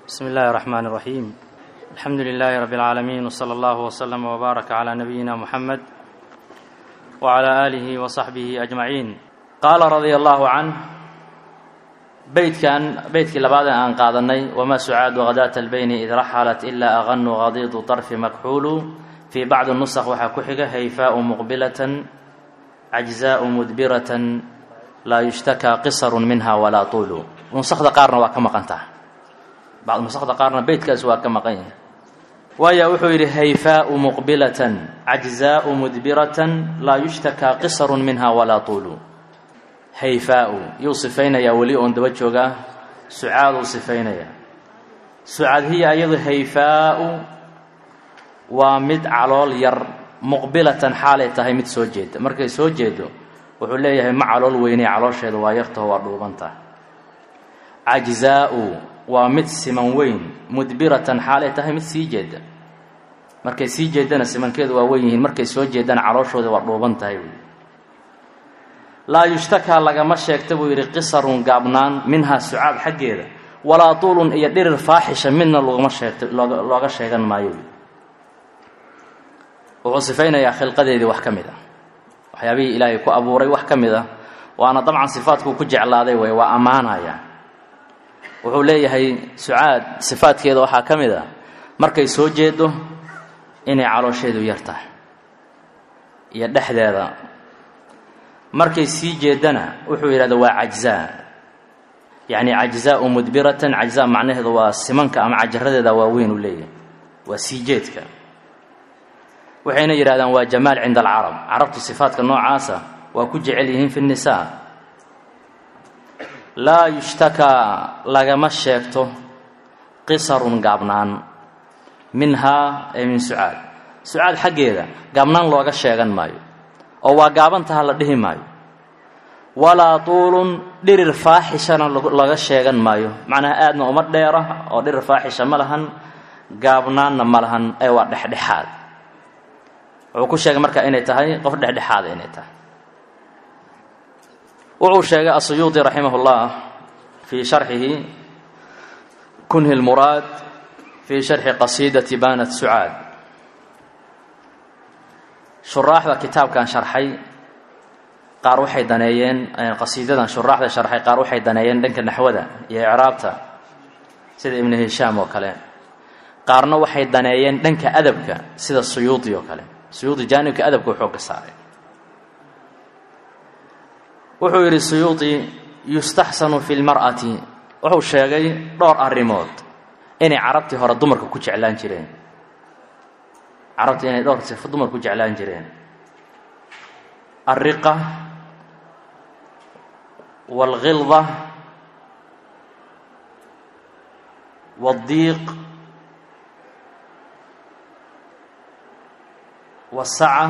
بسم الله الرحمن الرحيم الحمد لله رب العالمين وصلى الله وسلم وبارك على نبينا محمد وعلى آله وصحبه أجمعين قال رضي الله عنه beydkan beydkii labaad ee aan qaadanay wamaa sucaadu hadaata albayni id raxalat ilaa aqanu qadiidu طarfi makxuulu fii bacdi nusq waxaa ku xiga hayfaau muqbilatan cajzaau mudbiratan laa yushtakaa qisaru minha walaa tuulu nusakda qaarna waa ka maqantaa bacd nusakda qaarna beydkaas waa ka maqan yahay waaya wuxuu yidhi hayfaau muqbilatan cajzaau mudbiratan laa yushtakaa qisaru minha walaa tuulu hayfaau yuu sifaynayaa weli oon daba joogaa sucaaduu sifaynayaa sucaad hiya iyadu hayfaau waa mid calool yar muqbilatan xaalay tahay mid soo jeeda markay soo jeedo wuxuu leeyahay ma calool weynay caloosheedu waa yartaho waa dhuubanta cajzaau waa mid siman weyn mudbiratan xaalay tahay mid sii jeeda markay sii jeedana simankeedu waa weyn yihiin markay soo jeedana calooshooda waa dhuuban tahay laa yushtakaa lagama sheegta buu yidhi qisarun gaabnaan minhaa sucaad xaggeeda walaa tuulun iyo dhirir faaxisha midna logama sheegta looga looga sheegan maayo wuxuu sifaynayaa khilqadeedii wax ka mid ah waxyaabihii ilaahay ku abuuray wax ka mid ah waana dabcan sifaadkuu ku jeclaaday wey waa ammaanaya wuxuu leeyahay sucaad sifaadkeeda waxaa ka mid ah markay soo jeedo inay caloosheedu yar tahay iyo dhexdeeda markay sii jeedana wuxuu yidhahda waa cajzaa yacni cajzaau mudbiratan cajzaa macnaheedu waa simanka ama cajaradeeda waaweyn uu leeyahay waa sii jeedka waxayna yidhahdaan waa jamaal cinda alcarab carabtu sifaadka noocaasa waa ku jecel yihiin fi nnisaa laa yushtakaa lagama sheegto qisarun gaabnaan minhaa ee min sucaad sucaad xaggeeda gaabnaan looga sheegan maayo oo waa gaabantaha la dhihi maayo walaa tuulun dhirir faaxishana laga sheegan maayo macnaha aadna uma dheera oo dhirir faaxisha ma lahan gaabnaanna ma lahan ee waa dhexdhexaad wuxuu ku sheegay marka inay tahay qof dhexdhexaada inay tahay wuxuu sheegay asuyuudi raximah اllah fii sharxihi kunhi lmuraad fii sharxi qasiidati banat sucaad shuraaxda kitaabkan sharxay qaar waxay daneeyeen qasiidadan shuraaxda sharxay qaar waxay daneeyeen dhanka naxwada iyo icraabta sida ibnu hishaam oo kale qaarna waxay daneeyeen dhanka adabka sida suyuudi oo kale suyuudi jaanibka adabka wuxuu ka saaray wuxuu yidhi suyuudi yustaxsanu fi lmar'ati wuxuu sheegay dhowr arrimood inay carabtii hore dumarka ku jeclaan jireen carabta inay dhowr sifo dumar ku jeclaan jireen alriqa waalghilda waaddiiq wasaca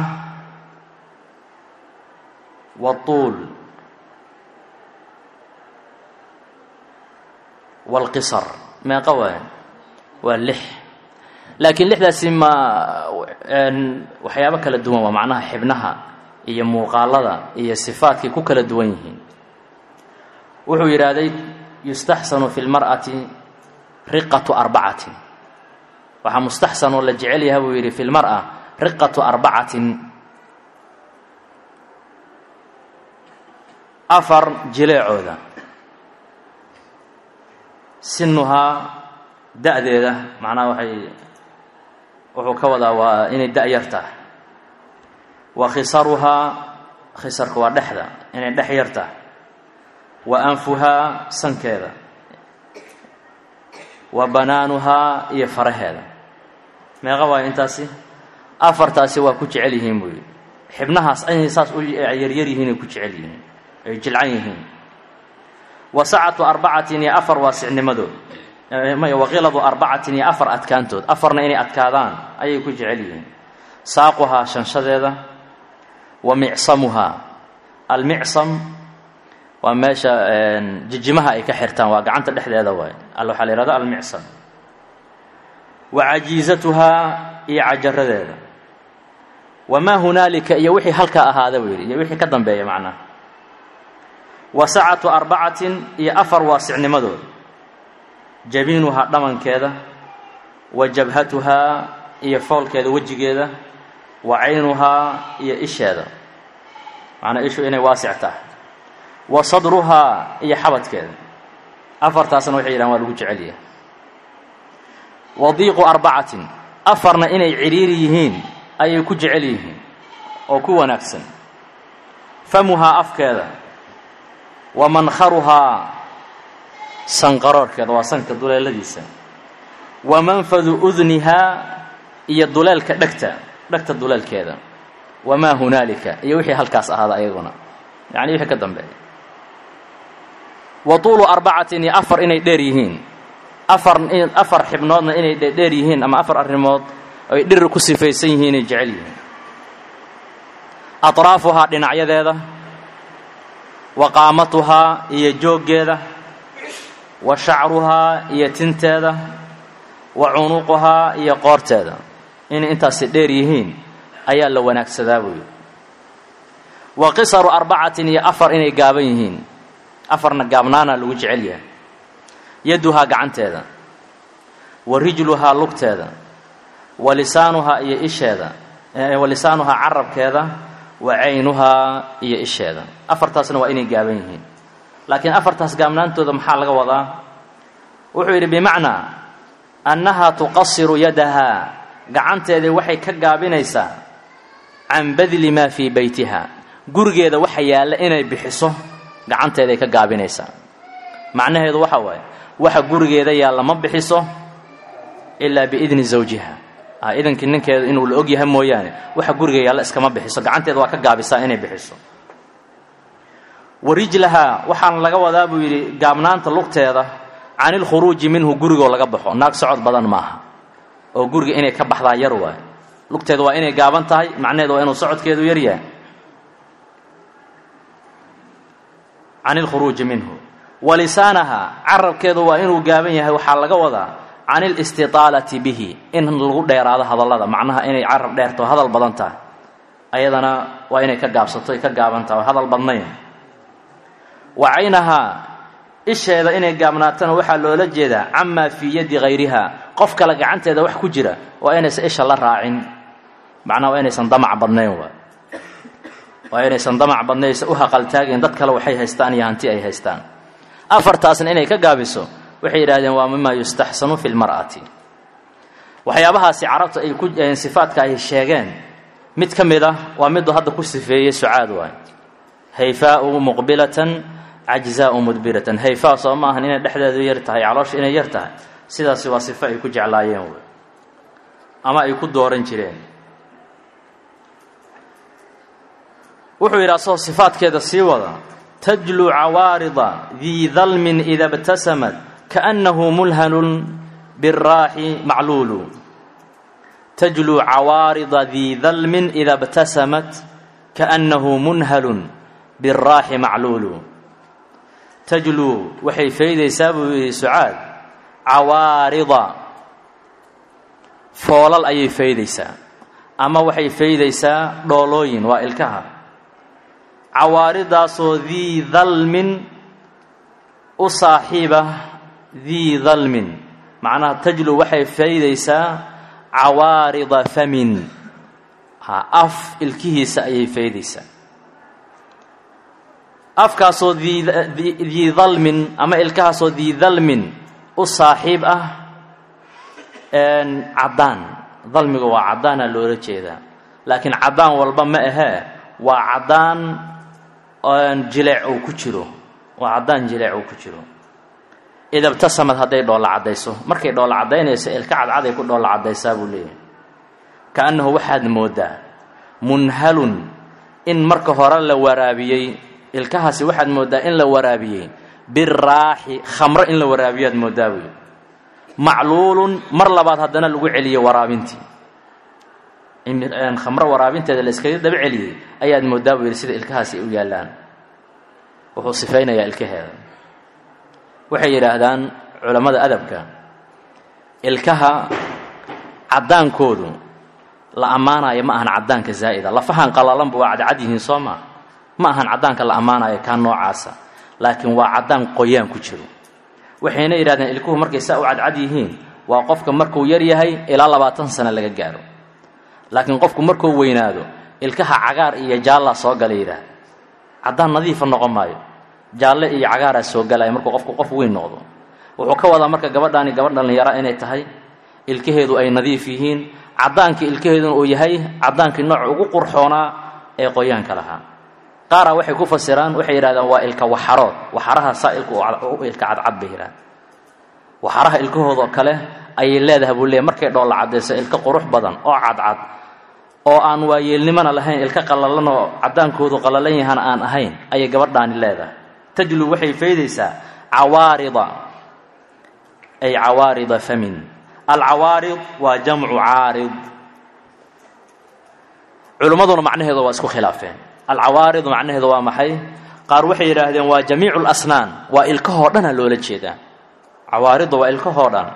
waatuul waalqisar meeqa waay waa lix laakiin lixdaasi ma waxyaabo kala duwan waa macnaha xibnaha iyo muuqaalada iyo sifaadkay ku kala duwan yihiin wuxuu yidhaahday yustaxsanu fi lmar'ati riqatu arbacatin waxaa mustaxsanoo la jecel yaha buu yidhi fi lmar'a riqatu arbacatin afar jileecooda sinuhaa da-deeda macnaha waxay wuxuu ka wadaa waa inay da- yar tahay wa khisaruhaa khisarka waa dhexda inay dhex yar tahay wa anfuhaa sankeeda wa banaanuhaa iyo faraheeda meeqa waayo intaasi afartaasi waa ku jecel yihiin buu yidhi xibnahaas inay saas u yaryar yihiin ay ku jecel yihiin ay jilcan yihiin wa sacatu arbacatin iyo afar waasicnimadood waqiladu arbacatin iyo afar adkaantood afarna inay adkaadaan ayay ku jecel yihiin saaquhaa shanshadeeda wa micsamuhaa almicsam waa meesha jijimaha ay ka xirtaan waa gacanta dhexdeeda waay al waxaa la yihahda almicsam wa cajiizatuhaa iyo cajaradeeda wamaa hunaalika iyo wixii halkaa ahaada buu yidhi iyo wixii ka dambeeya macnaha wa sacatu arbacatin iyo afar waasicnimadood jabiinuhaa dhamankeeda wa jabhatuhaa iyo foolkeeda wejigeeda wa caynuhaa iyo isheeda macnaa ishu inay waasic tahay wa sadruhaa iyo xabadkeeda afartaasna waxay yidhahan waa lagu jecel yahay wa diiqu arbacatin afarna inay cidhiiri yihiin ayay ku jecel yihiin oo ku wanaagsan famuhaa afkeeda wa mankharuhaa sanqaroorhkeeda waa sanka duleeladiisa wa manfadu udnihaa iyo duleelka dhegta dhegta duleelkeeda wamaa hunaalika iyo wixii halkaas ahaada ayaguna yacni wixii ka dambeeya wa tuulu arbacatin iyo afar inay dheer yihiin afar afar xibnoodna inay dheer yihiin ama afar arrimood ay dhiri ku sifaysan yihiin inay jecel yihiin atraafuhaa dhinacyadeeda wa qaamatuhaa iyo jooggeeda wa shacruhaa iyo tinteeda wa cunuquhaa iyo qoorteeda inay intaasi dheer yihiin ayaa la wanaagsadaa buuyi wa qisaru arbacatin iyo afar inay gaaban yihiin afarna gaabnaana lagu jecel yahay yaduhaa gacanteeda wa rijluhaa lugteeda wa lisaanuhaa iyo isheeda wa lisaanuhaa carabkeeda wa caynuhaa iyo isheeda afartaasna waa inay gaaban yihiin laakiin afartaas gaabnaantooda maxaa laga wadaa wuxuu yidhi bimacnaa annahaa tuqasiru yadahaa gacanteedii waxay ka gaabinaysaa can badli maa fii beytiha gurigeeda waxa yaalla inay bixiso gacanteeday ka gaabinaysaa macnaheedu waxa waaye waxa gurigeeda yaalla ma bixiso ilaa biidni zawjiha idankii ninkeeda inuu la og yahay mooyaane waxa guriga yaalla iskama bixiso gacanteeda waa ka gaabisaa inay bixiso wa rijlahaa waxaana laga wadaa buu yidhi gaabnaanta lugteeda can ilkhuruuji minhu gurigoo laga baxo naag socod badan maaha oo guriga inay ka baxdaa yar waaye lugteeda waa inay gaaban tahay macnaheedu waa inuu socodkeedu yar yahay can ilkhuruuji minhu wa lisaanaha carabkeedu waa inuu gaaban yahay waxaa laga wadaa can ilistitaalati bihi in lagu dheeraado hadallada macnaha inay carab dheerto hadal badan tahay ayadana waa inay ka gaabsato ay ka gaaban tahay hadal badnayn wa caynahaa isheeda inay gaabnaatana waxaa loola jeedaa camaa fii yadi hayriha qof kale gacanteeda wax ku jira waa inaysan isha la raacin macnaha waa inaysan damac badnayn waa waa inaysan damac badnaysa u haqaltaagin dad kale waxay haystaan iyo hanti ay haystaan afartaasna inay ka gaabiso waxay yidhahdeen waa mima yustaxsanu fi lmar'ati waxyaabahaasi carabta ay ku sifaadka ay sheegeen mid ka mid ah waa miduu hadda ku sifeeyey sucaad waay hayfaau muqbilatan cajzaau mudbiratan hayfaa soo ma ahan inay dhexdeedu yar tahay caloosha inay yar tahay sidaasi waa sifo ay ku jeclaayeen wey ama ay ku dooran jireen wuxuu yidhi asagoo sifaadkeeda sii wada tajlu cawaarida dii dalmin ida btasamat kaأnnahu mulhanun biraaxi macluulu tajluu cawaarida dii dalmin ida btasamat kaأnnahu munhalun biraaxi macluulu tajluu waxay faydaysaa buu yidhi sucaad cawaarida foolal ayay faydaysaa ama waxay faydaysaa dhoolooyin waa ilkaha cawaaridaasoo dii dalmin u saaxiiba dii dalmin macnaha tajlu waxay faydaysaa cawaarida famin ha af ilkihiisa ayay faydaysaa afkaasoo dii dalmin ama ilkahaasoo dii dalmin u saaxiib ah caddaan dalmiga waa caddaana loola jeedaa laakiin caddaan walba ma ahee waa caddaan jileec uu ku jiro waa caddaan jileec uu ku jiro idabtasamad hadday dhoolla caddayso markay dhoolla caddaynayso ilka cadcaday ku dhoolla caddaysaa buu leeyahay ka-annahu waxaad mooddaa munhalun in marka hore la waraabiyey ilkahaasi waxaad mooddaa in la waraabiyey biraaxi khamro in la waraabiyo aad mooddaa buy macluulun mar labaad haddana lagu celiyey waraabintii khamro waraabinteeda la iskaga daba celiyey ayaad mooddaa buu yidhi sida ilkahaasi ay u yaallaan wuxuu sifaynayaa ilkaheeda waxay yidhaahdaan culammada adabka ilkaha caddaankoodu la ammaanayo ma ahan caddaanka zaa'ida lafahan qalalanba waa cadcad yihiin soo maa ma ahan caddaanka la ammaanayo kaa noocaasa laakiin waa caddaan qoyaan ku jiro waxayna yidhahdeen ilkuhu markay saa u cadcad yihiin waa qofka markuu yar yahay ilaa labaatan sano laga gaaro laakiin qofku markuu weynaado ilkaha cagaar iyo jaallaa soo gala yidhaah caddaan nadiifa noqon maayo jaalle iyo cagaaraa soo galaya markuu qofku qof weyn noqdo wuxuu ka wadaa marka gabadhaani gabadh dhallinyara inay tahay ilkaheedu ay nadiif yihiin caddaankii ilkaheeduna uu yahay caddaankii nooc ugu qurxoonaa ee qoyaanka lahaa qaaraa waxay ku fasiraan waxay yidhahdeen waa ilka waxarood waxaraha saa ilka ilka cadcad bay yidhahdeen waxaraha ilkahoodoo kale ayay leedahay buu leeyahy markay dhoolla caddayso ilka qurux badan oo cadcad oo aan waayeelnimona lahayn ilka qallalan oo caddaankoodu qallalan yahana aan ahayn ayay gabadhaani leedahay tajlu waxay faydaysaa cawaarida ay cawaarida famin alcawaarid waa jamcu caarid culimmaduna macnaheedu waa isku khilaafeen alcawaaridu macnaheedu waa maxay qaar waxay yidhaahdeen waa jamiicu lasnaan waa ilkahoo dhana loola jeedaa cawaaridda waa ilkahoo dhan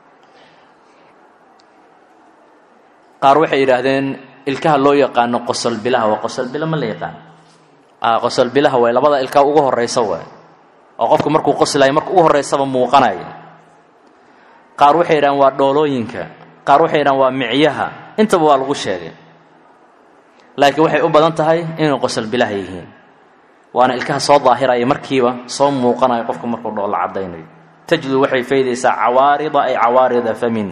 qaar waxay yidhaahdeen ilkaha loo yaqaano qosolbilaha waa qosolbila ma la yaqaan qosolbilaha way labada ilkaa ugu horaysa waay oo qofku markuu qoslayo marka ugu horeysaba muuqanaya qaar waxay yidhahdeen waa dhoolooyinka qaar waxay yidhahdeen waa micyaha intaba waa lagu sheegay laakiin waxay u badan tahay inay qosolbilaha yihiin waana ilkaha soo daahiraya markiiba soo muuqanayo qofku markuu dhoolla caddaynayo tajlu waxay faydaysaa cawaarida ay cawaarida famin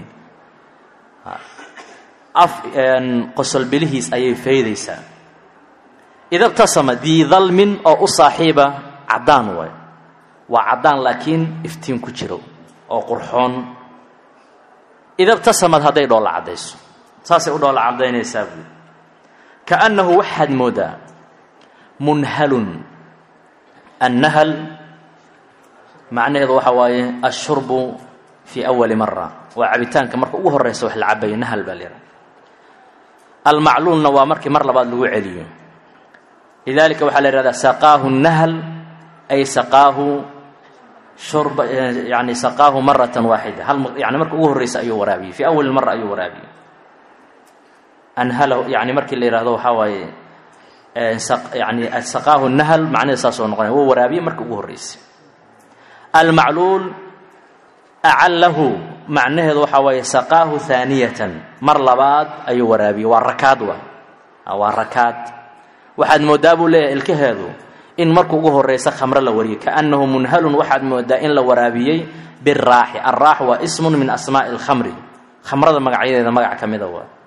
af qosolbilihiis ayay faydaysaa ida btasama dii dalmin oo u saaxiiba caddaan waay waa caddaan laakiin iftiin ku jiro oo qurxoon ida btasamad hadday dhoolla caddayso saasay u dhoolla caddaynaysaa buui kaannahu waxaad moodaa munhalun annahal macnaheedu waxaa waaye ashurbu fii awali mara waa cabitaanka marka ugu horeysa wax la cabayo nahal baa layihaha almacluulna waa markii mar labaad lagu celiyo lidalika waxaa la yihahdaa saqaahu nahal ay saqaahu shurba yani saqaahu maratan waaxida hal yani marka ugu horreysa ayuu waraabiyey fii awali mara ayuu waraabiyey anhalahu yani markii la yihahdo waxaa waaye yani saqaahu nahal macnaheed saasoo noqonaya wuu waraabiyey marka ugu horreysay almacluul acallahu macnaheedu waxaa waaye saqaahu haaniyatan mar labaad ayuu waraabiyey waa rakaad wa waa rakaad waxaad moodaa buu leeyahay ilkaheedu in marka ugu horeysa khamro la wariyey kaannahu munhalun waxaad moodaa in la waraabiyey biraaxi alraax waa ismun min asmaa'i alkhamri khamrada magacyadeeda magac ka mida waa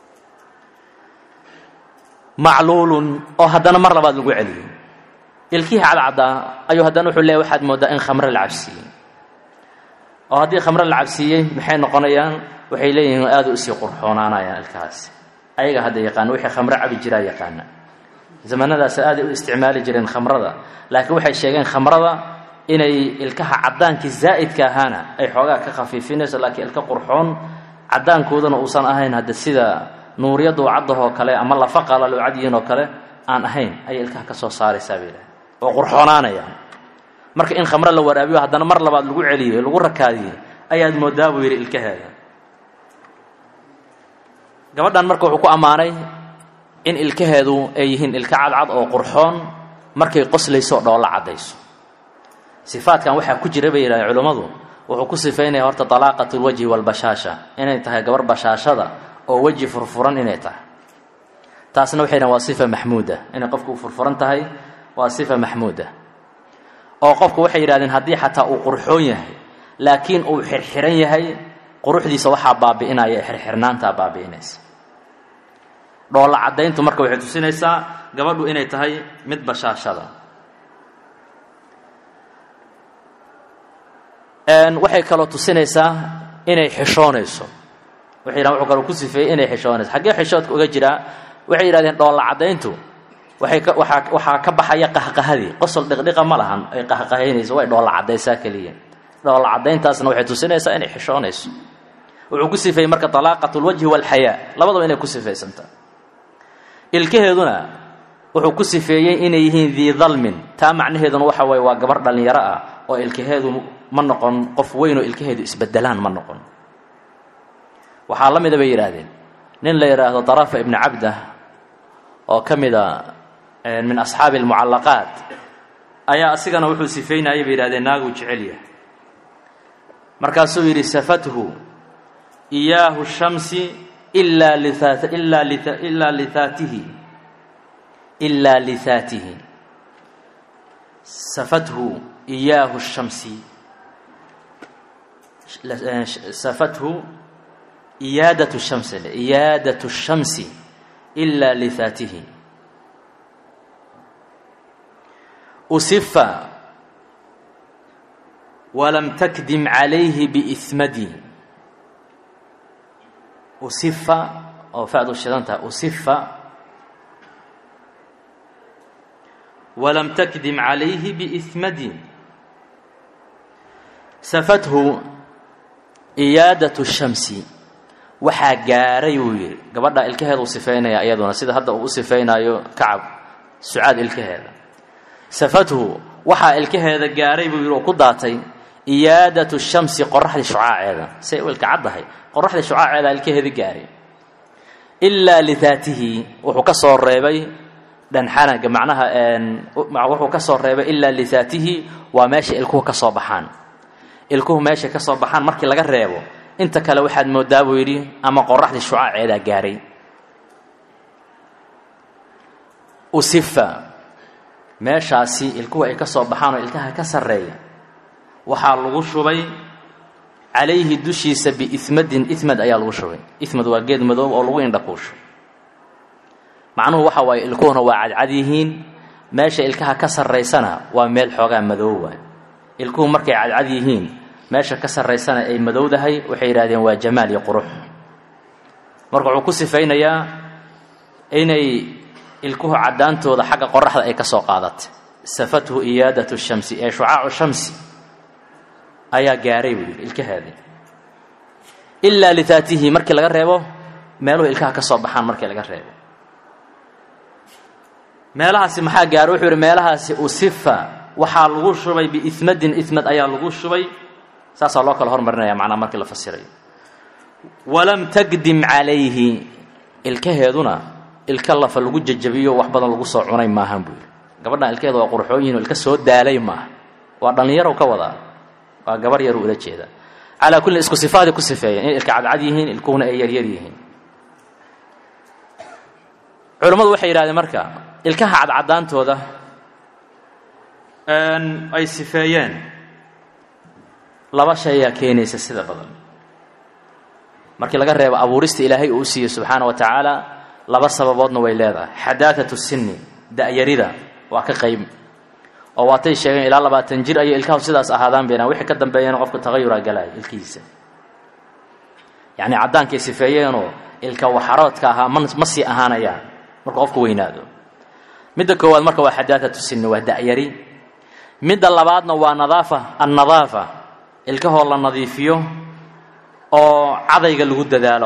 macluulun oo haddana mar labaad lagu celiyey ilkihii cadcaddaa ayuu haddana wuxuu leeyahy waxaad moodaa in khamro la cabsiiyey oo haddii khamro la cabsiiyey maxay noqonayaan waxay leeyihiin aada u sii qurxoonaanayaan ilkahaasi ayaga hadda yaqaana wixii khamro cabi jiraa yaqaana zamanadaas aaday u isticmaali jireen khamrada laakiin waxay sheegeen khamrada inay ilkaha caddaankii zaa'idka ahaana ay xoogaa ka khafiifinayso laakiin ilka qurxoon caddaankoodana uusan ahayn hadda sida nuuriyaddu caddahoo kale ama lafa qalalo cadyiin oo kale aan ahayn ayay ilkaha ka soo saaraysaa bay dhahay oo qurxoonaanayaan marka in khamro la waraabiyo haddana mar labaad lagu celiyey lagu rakaadiyey ayaad moodaa buu yidhi ilkaheeda gabadhan marka wuxuu ku ammaanay in ilkaheedu ay yihiin ilka cadcad oo qurxoon markay qoslayso oo dhoolla caddayso sifaadkan waxaa ku jira bay yidhahdeen culummadu wuxuu ku sifaynaya horta dalaaqat lwajhi walbashaasha inay tahay gabar bashaashada oo weji furfuran inay tahay taasna waxay dhahen waa sifa maxmuuda inay qofku u furfuran tahay waa sifa maxmuuda oo qofku waxay yidhahdeen haddii xataa uu qurxoon yahay laakiin uu xirxiran yahay quruxdiisa waxaa baabi'inaya ee xirxirnaantaa baabi'inaysa dhoolla caddayntu marka waxay tusinaysaa gabadhu inay tahay mid bashaashada waxay kaloo tusinaysaa inay xishoonayso waxay yidhahan wuxuu kaloo ku sifeeyey inay xishoonayso xaggee xishoodka uga jiraa waxay yidhahdeen dhoolla caddayntu waxay ka waxaa waxaa ka baxaya qahqahadii qosol dhiqdhiqa ma lahan ay qahqahaynayso way dhoolla caddaysaa keliya dhoolla caddayntaasna waxay tusinaysaa inay xishoonayso wuxuu ku sifeeyey marka talaaqat lwajhi walxayaa labadaba inay ku sifaysantaa ilkaheeduna wuxuu ku sifeeyey inay yihiin dii dalmin taa macnaheeduna waxa waye waa gabar dhallinyaro ah oo ilkaheedu ma noqon qof weyn oo ilkaheedu isbedelaan ma noqon waxaa la mida bay yidhaahdeen nin la yidhaahdo darafa ibni cabdah oo ka mida min asxaabi almucallaqaat ayaa asigana wuxuu sifeynayay bay yidhahdeen naaguu jecel yahay markaasuu yidhi safathu iyaahu shamsi ilaa liaat ilaa li ilaa lihaatihi ilaa lihaatihi safathu iyaahu shamsi safathu iyaadat shams iyaadat shamsi ilaa lihaatihi usifa walam takdim calayhi biismadi usifa oo facdu shidantaha usifa walam takdim calayhi biismadi safathu iyaadatu shamsi waxaa gaaray wuu yidhi gabadha ilkaheeda u sifeynaya iyaduna sida hadda uu u sifeynaayo kacab sucaad ilkaheeda safathu waxaa ilkaheeda gaaray buu yidhi oo ku daatay iyaadatu shamsi qoraxdii shucaaceeda say u ilka caddahay qoraxdii shucaaceeda ilkaheeda gaaray ilaa lidaatihi wuxuu ka soo reebay dhanxanaga macnaha wuxuu ka soo reebay ilaa lidaatihi waa meesha ilkuhu ka soo baxaan ilkuhu meeshay ka soo baxaan markii laga reebo inta kale waxaad moodaa buu yidhi ama qoraxdii shucaaceedaa gaaray usifa meeshaasi ilkuhu ay ka soo baxaan oo ilkaha ka sarreeya waxaa lagu shubay calayhi dushiisa biismadin ismad ayaa lagu shubay ismad waa geed madoob oo lagu indhakuusho macnuhu waxa waaye ilkuhuna waa cadcad yihiin meesha ilkaha ka sarraysana waa meel xoogaa madoob waay ilkuhu markay cadcad yihiin meesha ka sarraysana ay madowdahay waxay yidhahdeen waa jamaal iyo qurux marka wuxuu ku sifaynayaa inay ilkuhu caddaantooda xagga qoraxda ay ka soo qaadatay safathu iyaadatu shamsi ee shucaacu shamsi ayaa gaaray buu yidhi ilkaheedii ilaa lidaatihi markii laga reebo meeluhu ilkaha ka soo baxaan markii laga reebo meelahaasi maxaa gaaray wuxuu yidhi meelahaasi usifa waxaa lagu shubay biismadin ismad ayaa lagu shubay saasaa loo kala hormarinaya macnaa markii la fasirayo walam tagdim calayhi ilkaheeduna ilka lafa lagu jajabiyo wax badan lagu soo cunay maahan buu yidhi gabadhan ilkaheeda waa qurxooyihin ilka soo daalay maaha waa dhallinyarow ka wadaa waa gabar yaruu ula jeeda calaa kulli isku sifaaday ku sifeeyeen inay ilka cadcad yihiin ilkuhuna ay yaryar yihiin culammadu waxay yidhahdeen marka ilkaha cadcadaantooda ay sifeeyeen laba shay ayaa keenaysa sida badan markii laga reebo abuurista ilaahay uu u siiyey subxaana wa tacaala laba sababoodna way leedahay xadaatatu sinni da'yarida waa ka qayb oo waatay sheegeen ilaa labaatan jir ayay ilkahu sidaas ahaadaan bayna wixii ka dambeeyana qofka tagayuraa galaya ilkihiisa yacni caddaankay sifeeyeenoo ilka waxaroodka ahaa ma ma sii ahaanayaan markuu qofku weynaado midda koowaad marka waa xadaatatu sinni waa da'yari midda labaadna waa nadaafa annadaafa ilkahoo la nadiifiyo oo cadayga lagu dadaalo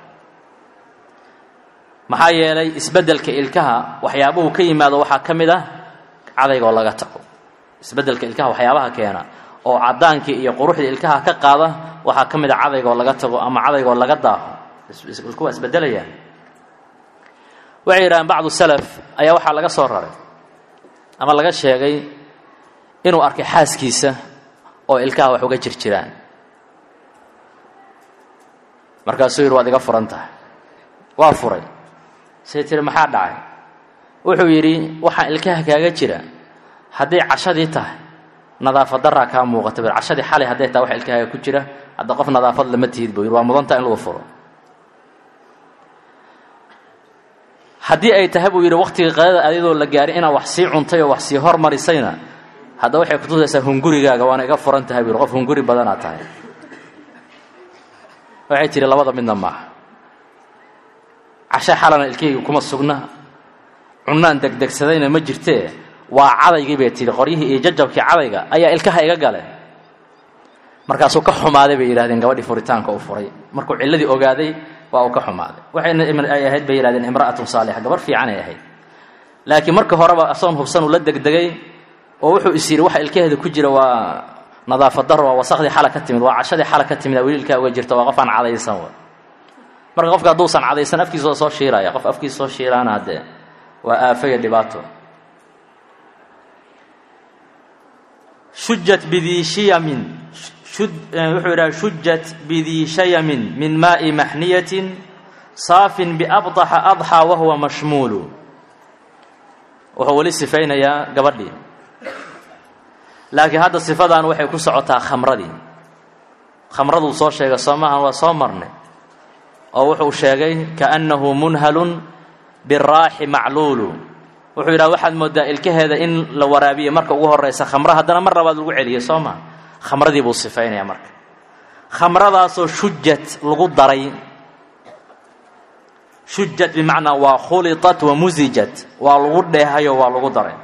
maxaa yeelay isbeddelka ilkaha waxyaabuhu ka yimaado waxaa ka mid ah cadaygaoo laga tago isbeddelka ilkaha waxyaabaha keena oo caddaankii iyo quruxdii ilkaha ka qaada waxaa ka mid a cadaygaoo laga tago ama cadaygaoo laga daaho ilku waa isbeddelayaan waxay yidhahaan bacdu salaf ayaa waxaa laga soo raray ama laga sheegay inuu arkay xaaskiisa oo ilkaha wax uga jir jiraan markaasuu yidhi waad iga furan tahay waa furay say tiri maxaa dhacay wuxuu yidhi waxaa ilkaha kaaga jira hadday cashadii tahay nadaafad daraa kaa muuqata bir cashadii xalay hadday tahay wax ilkahaaga ku jira hadda qof nadaafad lama tihid buu yidhi waa mudantaa in lagu furo haddii ay tahay buu yidhi waktigii qadada adidoo la gaaray inaad wax sii cuntay oo wax sii hormarisayna hadda waxay kutusaysaa hungurigaaga waana iga furan tahay buu yidhi qof hunguri badanaad tahay waxay tihi labada midna maaha cashe xalana ilkeyga kuma sugna cunaan degdegsadayna ma jirtee waa cadaygii bay tihi qoryihii iyo jajabkii cadayga ayaa ilkaha iga gale markaasuu ka xumaaday bay yidhahdeen gabadhii furitaanka uu furay markuu cilladii ogaaday waa uu ka xumaaday waxayna ay ahayd bay yidhahdeen imra'atun saalixa gabar fiican ay ahayd laakiin marka horeba asoon hubsan uu la degdegay oo wuxuu is yidhi waxa ilkaheeda ku jira waa nadaafad daro waa wasakhdii xala ka timid waa cashadii xala ka timid weli ilkaa uga jirta waa qof aan cadaysan w marka qofka hadduusan cadaysan afkiisa soo shiiraya qof afkiisa soo shiiraana haddee waa aafaya dhibaato shujat bidii shiyamin wuxuu yidhaha shujat bidii shayamin min maa'i maxniyatin saafin biabطaxa adxaa wahuwa mashmuulu wuxuu weli sifaynayaa gabadhii laakiin hadda sifadan waxay ku socotaa khamradii khamraduu soo sheegay soo maahan waa soo marnay oo wuxuu sheegay kaannahu munhalun biraaxi macluulu wuxuu yidhaha waxaad moodaa ilkaheeda in la waraabiye marka ugu horeysa khamro haddana mar labaad lagu celiyay soo maa khamradii buu sifaynaya marka khamradaasoo shujat lagu daray shujat bimacnaa waa khuliطat wa musijat waa lagu dheehayo waa lagu daray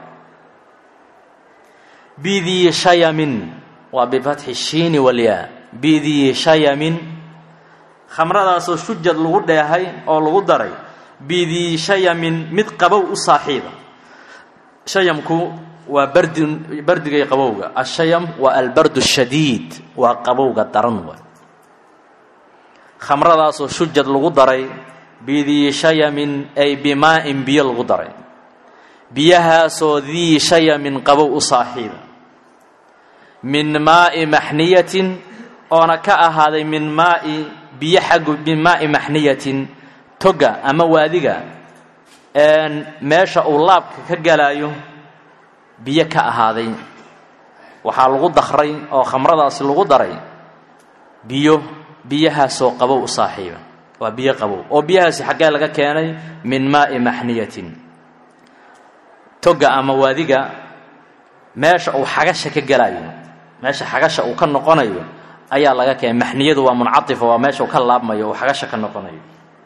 bidii shayamin waa bifatxi shiini walyaa bidii shayamin khamradaasoo shujad lagu dheehay oo lagu daray bidii shayamin mid qabow u saaxiiba shayamku waa bardi bardigay qabowga ashayam waa albardu shadiid waa qabowga daran wa khamradaasoo shujad lagu daray bidii shayamin ay bimaa'in biyo lagu daray biyahaasoo dii shayamin qabow u saaxiiba min maa'i maxniyatin oona ka ahaaday min maa'i biyo xaggu min maa'i maxniyatin toga ama waadiga meesha uu laabka ka galaayo biyo ka ahaaday waxaa lagu dakray oo khamradaasi lagu daray biyo biyahaasoo qabow u saaxiiba waa biyo qabow oo biyahaasi xaggee laga keenay min maa'i maxniyatin toga ama waadiga meesha uu xagasha ka galayo meesha xagasha uu ka noqonayo ayaa laga keenay maxniyadu waa muncatifa waa meesha uu ka laabmayo uu xagasha ka noqonayo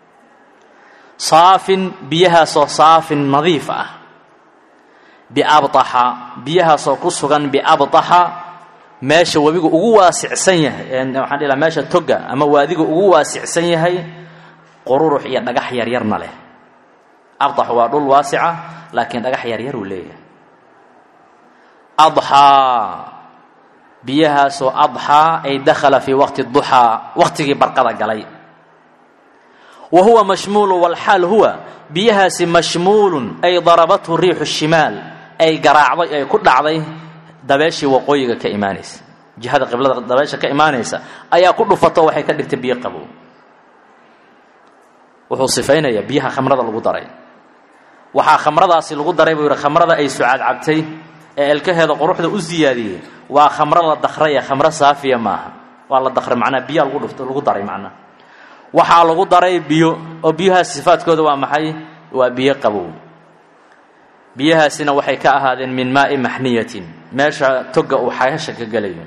saafin biyahaasoo saafin nadiif ah biabطaxa biyahaasoo ku sugan biabطaxa meesha webigu ugu waasicsan yahay waxaan dhihi laha meesha toga ama waadiga ugu waasicsan yahay qururux iyo dhagax yaryarna leh abطax waa dhul waasica laakiin dhagax yaryar uu leeyahay adxaa biyahaasoo adxaa ay dakhala fii waqti duxaa waqtigii barqada galay wa huwa mashmuulu walxaal huwa biyahaasi mashmuulun ay darabathu riixu shimaal ay garaacday ay ku dhacday dabeeshii waqooyiga ka imaanaysa jihada qiblada dabeesha ka imaanaysa ayaa ku dhufato waxay ka dhigtay biyo qabow wuxuu sifaynayaa biyaha khamrada lagu daray waxaa khamradaasi lagu daray buu yidhi khamrada ay sucaad cabtay ee elkaheeda quruxda u siyaadiyey waa khamro la dakraya khamro saafiya maaha waa la dakray macnaa biyaa lagu dhuft lagu daray macnaa waxaa lagu daray biyo oo biyahaas sifaadkooda waa maxay waa biyo qabow biyahaasina waxay ka ahaadeen min maa'i maxniyatin meesha toga uu xagasha ka gelayo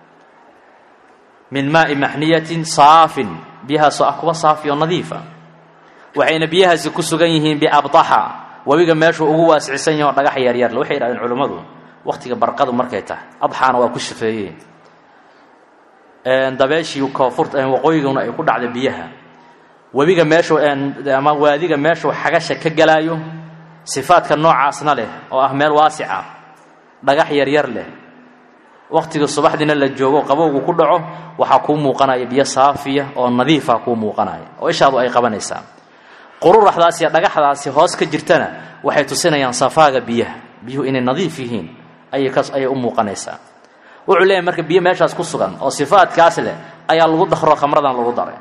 min maa'i maxniyatin saafin biyahaasoo ah kuwa saafi oo nadiifa waxayna biyahaasi ku sugan yihiin biabtaxa webiga meeshuu ugu waasicsan yaho dhagax yaryarle waxay yidhahdeen culimmadu waqtiga barqadu markay tahay adxaana waa ku shafeeyeen dabeeshii koonfurta waqooyiguna ay ku dhacday biyaha webiga meeshuu ama waadiga meeshuu xagasha ka galaayo sifaadka noocaasna leh oo ah meel waasica dhagax yaryar leh waqtiga subaxdiina la joogo qabowgu ku dhaco waxaa kuu muuqanaya biyo saafiya oo nadiifa kuu muuqanaya oo ishaadu ay qabanaysaa qururaxdaas iyo dhagaxdaasi hoos ka jirtana waxay tusinayaan safaaga biyaha biyuhu inay nadiif yihiin ayay ayay u muuqanaysaa wuxuu leeyahay marka biyo meeshaas ku sugan oo sifaadkaas leh ayaa lagu dakro khamradan lagu daray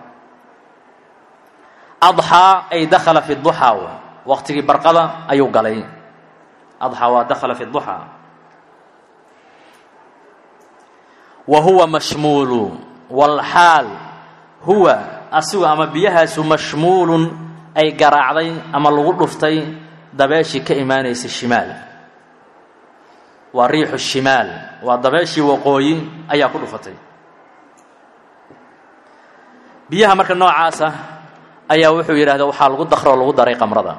adxaa ay dakhala fi duxaa w waqtigii barqada ayuu galay adxaa waa dakhala fi duxaa wa huwa mashmuulu walxaal huwa asigu ama biyahaasu mashmuulun ay garaacday ama lagu dhuftay dabeeshii ka imaanaysa shimaal waa riixu shimaal waa dabeeshii waqooyi ayaa ku dhufatay biyaha marka noocaasa ayaa wuxuu yidhahda waxaa lagu dakro lagu daray qamrada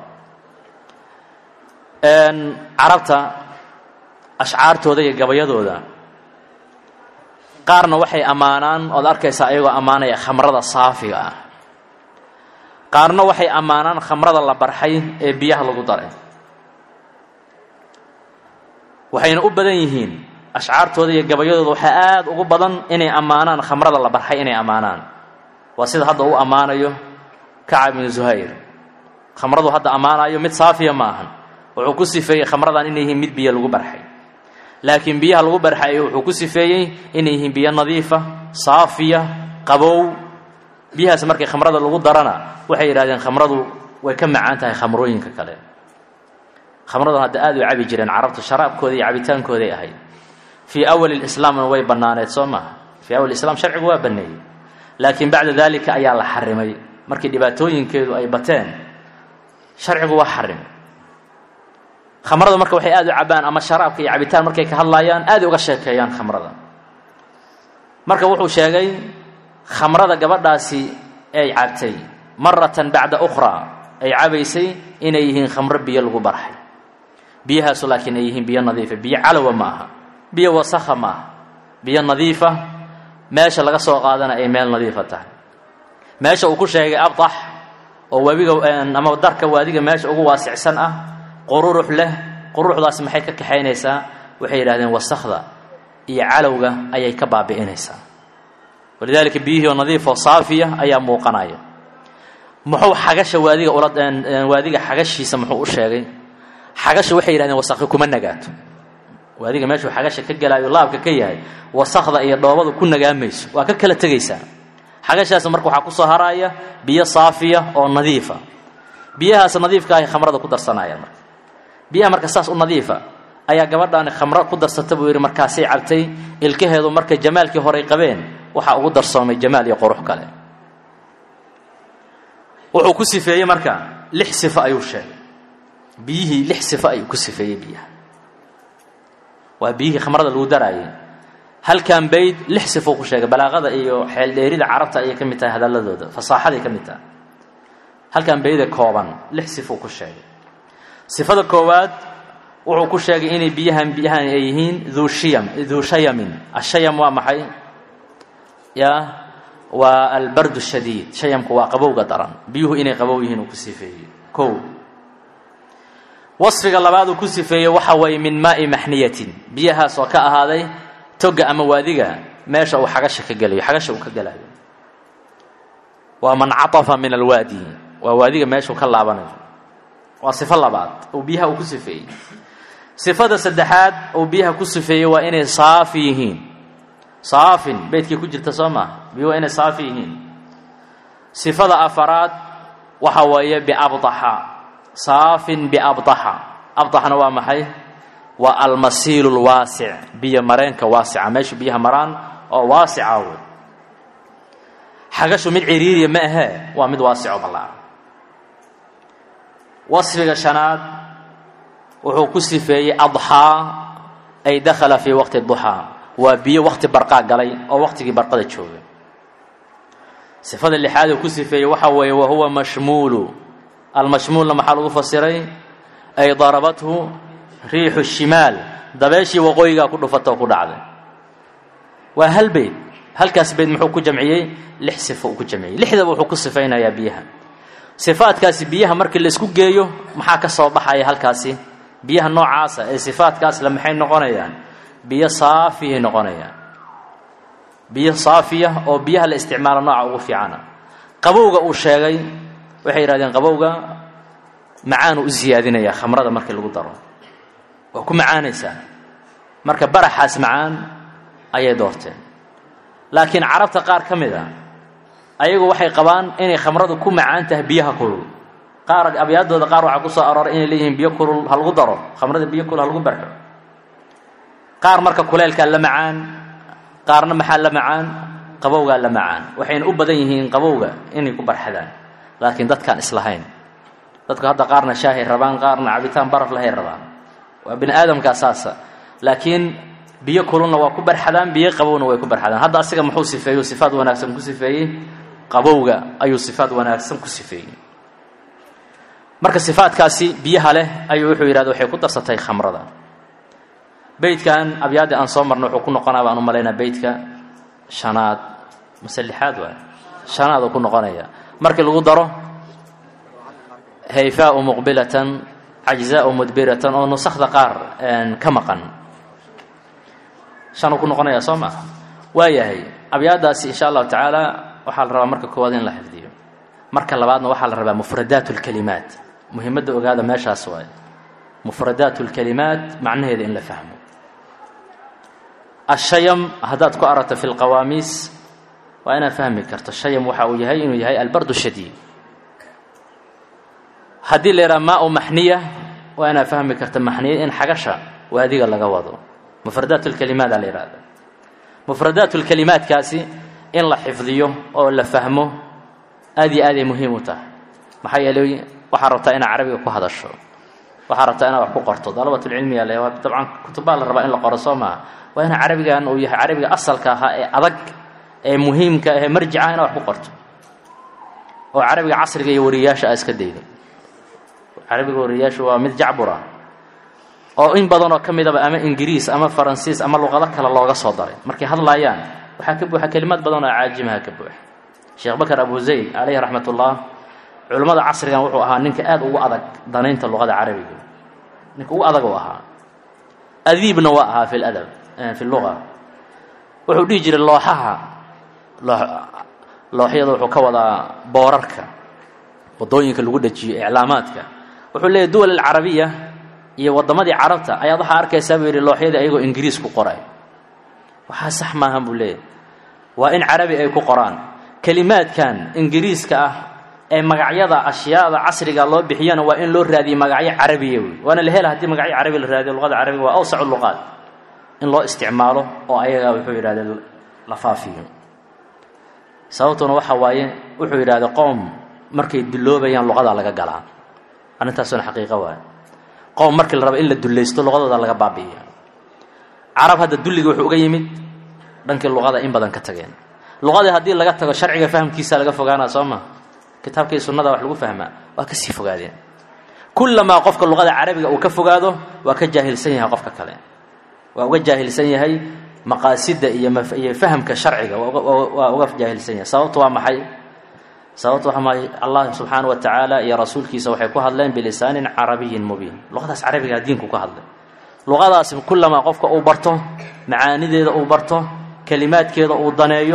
carabta ashcaartooda iyo gabayadooda qaarna waxay ammaanaan ood arkaysaa ayagoo ammaanaya khamrada saafiga ah qaarna waxay ammaanaan khamrada la barxay ee biyaha lagu daray waxayna u badan yihiin ashcaartooda iyo gabayadooda waxaa aada ugu badan inay ammaanaan khamrada la barxay inay ammaanaan waa sida hadda u ammaanayo kacab ibnu zuhayr khamradu hadda ammaanayo mid saafiya ma ahan wuxuu ku sifeeyey khamradan inay yihiin mid biyo lagu barxay laakiin biyaha lagu barxay wuxuu ku sifeeyey inay yihiin biyo nadiifa saafiya qabow biyahaas markii khamrada lagu darana waxay yidhahdeen khamradu way ka macaan tahay khamrooyinka kale khamraduna hadda aad u cabi jireen carabtu sharaabkooda iyo cabitaankooday ahayd fii awali lislaamna way bannaaneed soo maha fii awal islam sharcigu waa banneeyey laakiin bacda daalika ayaa la xarimay markii dhibaatooyinkeedu ay bateen sharcigu waa xarimay khamrada marka waxay aad u cabaan ama sharaabka iyo cabitaan markay ka hadlaayaan aad uga sheekeeyaan khamrada marka wuxuu sheegay khamrada gabadhaasi ay cabtay maratan bacda ukhraa ay cabaysay inay yihiin khamro biyo lagu barxay biyahaasu laakiin ay yihiin biyo nadiifa biyo calowa ma aha biyo wasakha ma aha biyo nadiifa meesha laga soo qaadana ay meel nadiifa tahay meesha uu ku sheegay abdax oo webiga ama darka waadiga meesha ugu waasicsan ah qururux leh qururuxdaas maxay ka kaxaynaysaa waxay yidhahdeen wasakhda iyo calowga ayay ka baabi'inaysaa walidaalika biyihii oo nadiif oo saafiya ayaa muuqanaya muxuu xagasha waadiga ula waadiga xagashiisa muxuu u sheegay xagasha waxay yidhahdeen wasakhi kuma nagaato waadiga meeshuu xagasha ka gelaayo laabka ka yahay wasakhda iyo dhoobadu ku nagaamayso waa ka kala tegaysaa xagashaas marka waxaa kusoo haraaya biyo saafiya oo nadiifa biyahaas nadiifka ahay khamrada ku darsanayaan marka biyaha marka saas u nadiifa ayaa gabadhaani khamro ku darsata buu yidhi markaasay cabtay ilkaheedu markay jamaalkii horey qabeen waxaa ugu darsoomay jamaal iyo qurux kale wuxuu ku sifeeyey marka lix sifo ayuu sheegay biyihii lix sifo ayuu ku sifeeyey biyaha waa biyihii khamrada lagu daraayay halkan bayd lix sifou ku sheegay balaaqada iyo xeeldheerida carabta ayay ka mid tahay hadalladooda fasaaxaday ka mid tahay halkan bayde kooban lix sifou ku sheegay sifada koowaad wuxuu ku sheegay inay biyahan biyahan ay yihiin duu shiyam duu shayamin ashayam waa maxay ya waa albardu shadiid shayamku waa qabowga daran biyuhu inay qabow yihiin uu ku sifeeyey kow wasfiga labaad uu ku sifeeyey waxa waye min maa'i maxniyatin biyahaas oo ka ahaaday toga ama waadiga meesha uu xagasha ka gelayo xagasha uu ka gelayo waa man catafa min alwaadi waa waadiga meeshuu ka laabanayo waa sifo labaad uu biyaha uu ku sifeeyey sifada saddexaad uu biyaha ku sifeeyey waa inay saafi yihiin saafin beydkii ku jirta soo maaha biyo waa inay saafi yihiin sifada afaraad waxa weeye biabdaxa saafin biabdaxa abdaxna waa maxay waa almasiilu lwaasic biyo mareenka waasica meeshu biyaha maraan oo waasica wey xagashu mid ciriiriya ma ahee waa mid waasico ballaaran wasfiga shanaad wuxuu ku sifeeyey adxaa ay dakhala fii waqti duxaa waa biyo waqti barqaa galay oo waqtigii barqada jooga sifada lixaad uu ku sifeeyey waxa weeye wa huwa mashmuulu almashmuulna maxaa lagu fasiray ay darabathu riixu shimaal dabeeshii waqooyigaa ku dhufatoo ku dhacday waa hal beyd halkaas beyd muxuu ku jamciyey lix sifo uu ku jamciyey lixdaba wuxuu ku sifaynayaa biyaha sifaadkaasi biyaha markii laisku geeyo maxaa ka soo baxaya halkaasi biyaha noocaasa ee sifaadkaasle maxay noqonayaan biyo saafiyay noqonayaan biyo saafiya oo biyaha la isticmaalo nooca ugu fiicana qabowga uu sheegay waxay yidhahdeen qabowga macaanuu u siyaadinayaa khamrada markii lagu daro waa ku macaanaysaa marka baraxaas macaan ayay doorteen laakiin carabta qaar ka mid a ayagu waxay qabaan inay khamradu ku macaan tahay biyaha kulul qaar abyaadooda qaar waxaa ku soo arooray inay leeyihiin biyo kulul ha lagu daro khamrada biyo kulul ha lagu barxo qaar marka kuleylkaa la macaan qaarna maxaa la macaan qabowgaa la macaan waxayna u badan yihiin qabowga inay ku barxadaan laakiin dadkaan islahayn dadku hadda qaarna shaahay rabaan qaarna cabitaan baraf lahay rabaan waa bini aadamkaa saasa laakiin biyo kululna waa ku barxadaan biyo qabowna way ku barxadaan hadda asiga muxuu sifeeyu sifaad wanaagsan ku sifeeyey qabowga ayuu sifaad wanaagsan ku sifeeyey marka sifaadkaasi biyaha leh ayuu wuxuu yidhahda waxay ku darsatay khamrada beydkan abyaaddii aan soo marnay wuxuu ku noqonaa baan u malaynaa beydka shanaad mase lixaad waay shanaad uu ku noqonaya markii lagu daro hayfaau muqbilatan cajzaau mudbiratan oo nusakda qaar ka maqan shanuu ku noqonaya soo maa waayahay abyaadaasi insha allahu tacaala waxaa la rabaa marka koowaad in la xifdiyo marka labaadna waxaa la rabaa mufradaat اlkalimaat muhimadda ogaada meeshaas waaye mufradaat اlkalimaat macnaheeda in la fahmo ashayam haddaad ku aragto fi lqawaamiis waa inaad fahmi karto shayam waxa uu yahay inuu yahay albardu shadiid haddii la yidhaha maa u maxniya waa inaad fahmi karta maxniya in xagasha waadiga laga wado mufradaat lkalimaada la yidhahda mufradaat lkalimaadkaasi in la xifdiyo oo la fahmo aad iyo aaday muhiim u tahay maxaa yeelay waxaa rabtaa inaad carabiga ku hadasho waxaa rabtaa inaad wax ku qorto dalabatulcilmiga le dabcan kutubaa la rabaa in la qoro soo maaha waa ina carabigan uu yahay carabiga asalka ahaa ee adag ee muhiimka ee marjica inaad wax ku qorto oo carabiga casriga iyo wariyayaasha aa iska daydo carabiga wariyayaashu waa mid jacbura oo in badanoo ka midaba ama ingiriis ama faransiis ama luqado kale looga soo daray markay hadlaayaan waxaa ka buuxa kelimad badan oo caajimaha ka buuxa sheekh bakar abu zayd calayhi raxmat ullah culimmada casrigan wuxuu ahaa ninka aada ugu adag danaynta luqada carabiga ninka ugu adag uu ahaa adiibna waa ahaa fi ladab fi luga wuxuu dhihi jiray looxaha looxyada wuxuu ka wadaa boorarka wadooyinka lagu dhajiyo iclaamaadka wuxuu leeyahy duwal alcarabiya iyo waddamadii carabta ayaad waxaa arkaysaa buu yidhi looxyadii ayagoo ingiriis ku qoray waxaa sax maahan buu leeyahy waa in carabi ay ku qoraan kelimaadkan ingiriiska ah ee magacyada ashyaada casriga loo bixiyana waa in loo raadiyo magacyo carabiya wey waana la hela haddii magacyo carabi la raadiyo luqada carabiga waa awsacu luqaad in loo isticmaalo oo ayaga wuxuu yidhahda la faafiyo sababtuna waxa waaye wuxuu yidhahda qoom markay duloobayaan luqadaa laga galaa arrintaasuna xaqiiqo waay qoom markii la rabo in la dullaysto luqadooda laga baabi'iya carab hadda dulliga wuxuu uga yimid dhankii luqada in badan ka tageen luqadii haddii laga tago sharciga fahamkiisa laga fogaanaa soo ma kitaabkii sunnada wax lagu fahmaa waa ka sii fogaadeen kullamaa qofka luqada carabiga uu ka fogaado waa ka jaahilsan yahay qofka kale waa uga jaahilsan yahay maqaasida iyo iyo fahamka sharciga waa uga jaahilsan yahay sababtu waa maxay sababtu waa maay allah subxaana wa tacaala iyo rasuulkiisa waxay ku hadleen bilisaanin carabiyin mubiin luqadaas carabigaa diinku ka hadlay luqadaasi kullamaa qofka uu barto macaanideeda uu barto kelimaadkeeda uu daneeyo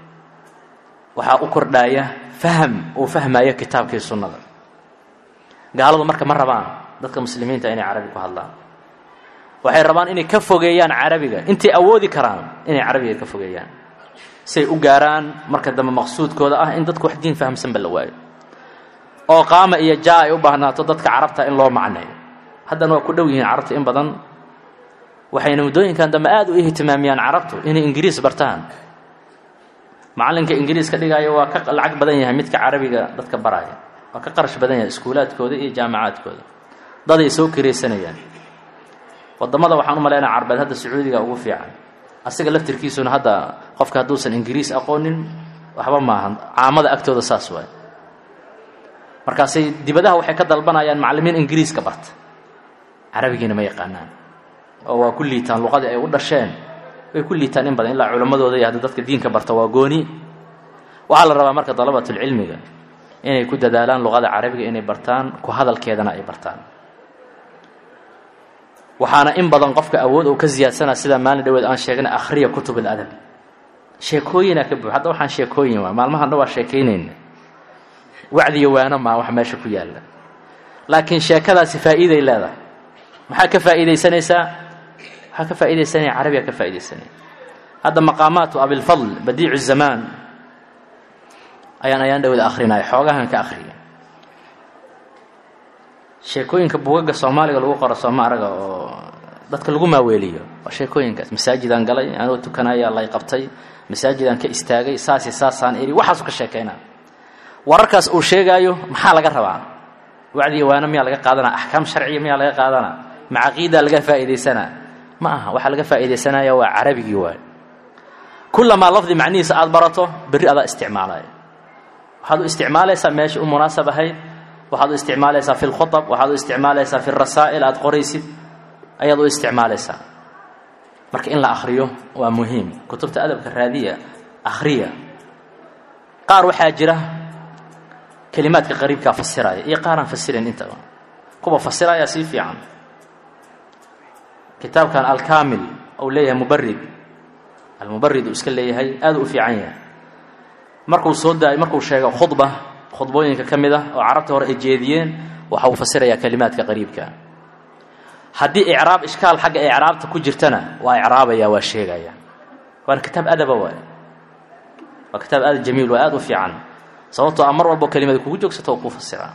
waxaa u kordhaaya faham uu fahmayo kitaabkii sunnada gaaladu marka ma rabaan dadka muslimiinta inay carabi ku hadlaan waxay rabaan inay ka fogeeyaan carabiga intay awoodi karaan inay carabiga ka fogeeyaan siay u gaaraan marka dambe maqsuudkooda ah in dadku wax diin fahamsanba la waayo oo qaama iyo jaa ay u baahnaato dadka carabta in loo macneeyo haddana waa ku dhow yihiin carabta in badan waxayna muddooyinkan dambe aada u ihtimaamiyaan carabtu inay ingiriis bartaan macallinka ingiriis ka dhigaayo waa ka lacag badan yahay midka carabiga dadka baraya waa ka qarash badan yahay iskuulaadkooda iyo jaamacaadkooda daday soo kiraysanayaan wadamada waxaan u malaynaa carbeed hadda sacuudiga ugu fiican asiga laftirkiisuna hadda qofka hadduusan ingiriis aqoonin waxba maahan caamada agtooda saas waay markaasay dibadaha waxay ka dalbanayaan macallimiin ingiriiska barta carabigiina ma yaqaanaan oo waa ku liitaan luqadii ay u dhasheen way ku liitaan in badan ilaa culammadooda iyo hadda dadka diinka barta waa gooni waxaa la rabaa marka dalabatulcilmiga inay ku dadaalaan luqada carabiga inay bartaan ku hadalkeedana ay bartaan waxaana in badan qofka awood uu ka ziyaadsanaa sida maalin dhaweed aan sheegnay akhriya kutub aladab sheekooyinaa ka buux hadda waxaan sheekooyin waa maalmahan dhan waa sheekaynayna wacdiyo waano maa wax meesha ku yaalla laakiin sheekadaasi faa'iiday leedahay maxaa ka faa'iidaysanaysaa waxaa ka faa'iidaysanaya carabiga ka faa'iidaysanaya hadda maqaamaatu abilfadl badiicu zamaan ayaan ayaan dhaweed akhrinaya xoogahan ka akhriya sheekooyinka bugaga soomaaliga lagu qoro sooma araga oo dadka lagu maaweeliyo waa sheekooyinkaas masaajidaan galay anoo tukanaya lay qabtay masaajidaan ka istaagay saasi saasaan eri waxaasu ka sheekaynaa wararkaas uu sheegaayo maxaa laga rabaa wacdiga waana miyaa laga qaadanaa axkaam sharciya miyaa laga qaadanaa macaqiidaa laga faa'iidaysanaa ma aha waxaa laga faa'iidaysanaya waa carabigii waay kullamaa lafdi macnihiisa aada barato berri adaa isticmaalaya waxaad u isticmaalaysaa meesha u munaasab ahayd waxaad u isticmaalaysaa fi lkhuab waxaad u isticmaalaysaa fi rasaa'il aada qoraysid ayaad u isticmaalaysaa marka in la akhriyo waa muhiim kutubta adabka raadiya akhriya qaar waxaa jira kelimaadka qariibkaa fasiraya iyo qaaraan fasirin intaba kuwa fasiraya sii fiican kitaabkan alkaamil ou leeyahay mubarid almubarid uu iska leeyahay aada u fiican yahay markuu soo daay markuu sheego khudba khudbooyinka ka mid ah oo carabta hore ay jeediyeen waxa uu fasirayaa kelimaadka qariibka haddii icraab ishkaal xagga icraabta ku jirtana waa icraabaya waa sheegaya waana kitaab adaba waay waa kitaab aada jamiil waa aada u fiican sababtoo a mar walbo kelimada kugu joogsato oo kuu fasiraa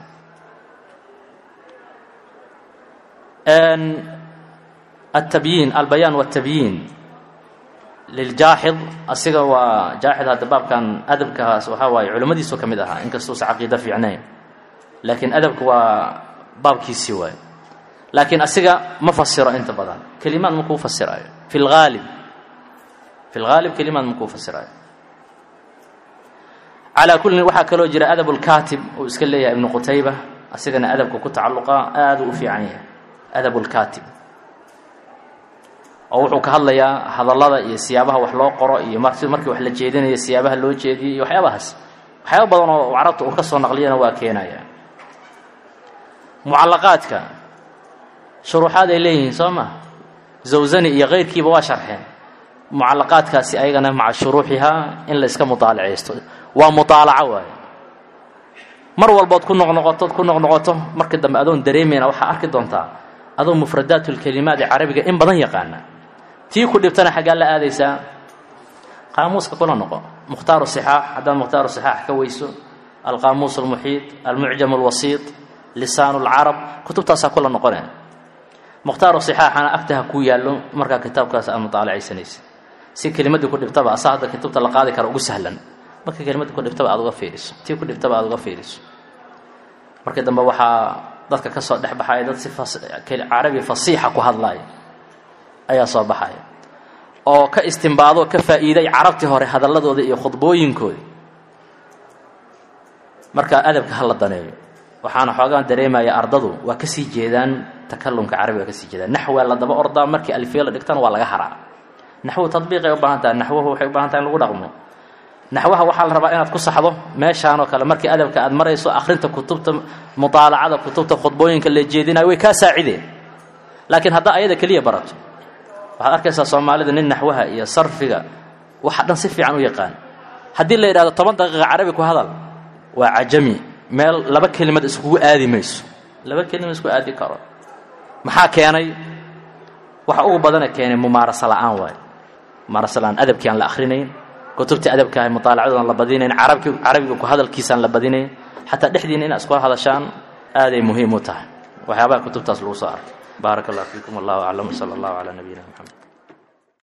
التبyiin albayaan والتabyiin liljaaxid asiga waa jaaxid hadda baabkan adabkaas waxaa waaye culimmadiisu ka mid ahaa inkastuusa caqiido fiicnayn laakiin adabka waa baabkiisii waaye laakiin asiga ma fasiro inta badan kelimaad ma kuu fasiraayo fi laalib fi lgaalib kelimaad ma kuu fasiraayo calaa kullin waxaa kaloo jira adab اlkaatib uu iska leeyahay ibnu qutayba asigana adabka ku tacalluqa aada u fiican yahay adab اlkaatib oo wuxuu ka hadlayaa hadallada iyo siyaabaha wax loo qoro iyo marti markii wax la jeedinayo siyaabaha loo jeediyay iyo waxyaabahaas waxyaaba badan oo carabta uu ka soo naqliyana waa keenaya mucallaqaadka shuruuxaad ay leeyihiin soo ma zawsani iyo keyrkiiba waa sharxeen mucallaqaadkaasi ayagana maca shuruuxihaa in la iska mutaalacaysto waa mutaalaco waaye mar walbood ku noqnoqotood ku noqnoqoto markii dambe adoon dareemayna waxaa arki doontaa adoo mufradaat lkelimaat ee carabiga in badan yaqaana tii ku dhibtana xaggaa la aadaysaa qaamuuska kula noqo mukhtaaru sixaax haddaad mukhtaaru sixaax ka weyso alqaamuus almuxiid almucjam alwasiit lisaan lcarab kutubtaasaa kula noqone mukhtaaru sixaaxana agtaha kuu yaallo markaa kitaabkaas aad mutaalacaysanaysa si kelimadii ku dhibtaba asaa hadda kutubta la qaadi kara ugu sahlan marka kelimadii ku dhibtaba aad uga fiiriso tii ku dhibtaba aad uga fiiriso markii dambe waxaa dadka ka soo dhex baxaya dad si carabi fasiixa ku hadlaya ayaa soo baxaya oo ka istimbaado ka faa'iiday carabtii hore hadalladooda iyo khudbooyinkooda marka adabka ha la daneeyo waxaana xoogaan dareemaya ardadu waa kasii jeedaan takalumka carabiga waa kasii jeedaan naxwaa la daba ordaa markii alfiya la dhigtana waa laga haraa naxwu tadbiiqay u baahan tahay naxwuhu waxay u baahan tahay in lagu dhaqmo naxwaha waxaa la rabaa inaad ku saxdo meeshaan oo kale markii adabka aad marayso akhrinta kutubta mutaalacada kutubta khudbooyinka la jeedinayo way kaa saacideen laakiin haddaa ayada keliya barato waxaad arkaysaa soomaalida nin naxwaha iyo sarfiga waxa dhan si fiican u yaqaan haddii la yidhahdo toban daqiiqa carabi ku hadal waa cajami meel laba kelimad iskugu aadi mayso laba kelimad isku aadi karo maxaa keenay waxa ugu badana keenay mumaarasa la'aan waayo mumaarasa la'aan adabkii aan la akhrinayn kutubtii adabkaaha mutaalacadoodan la badinayn carabki carabiga ku hadalkiisaan la badinayn xataa dhexdiina inaad iskula hadashaan aaday muhiim u tahay waxyaabaha kutubtaas lagu soo arkay baaraka allah fiikum wallahu aclam sala allahu calaa nabiyina moxamed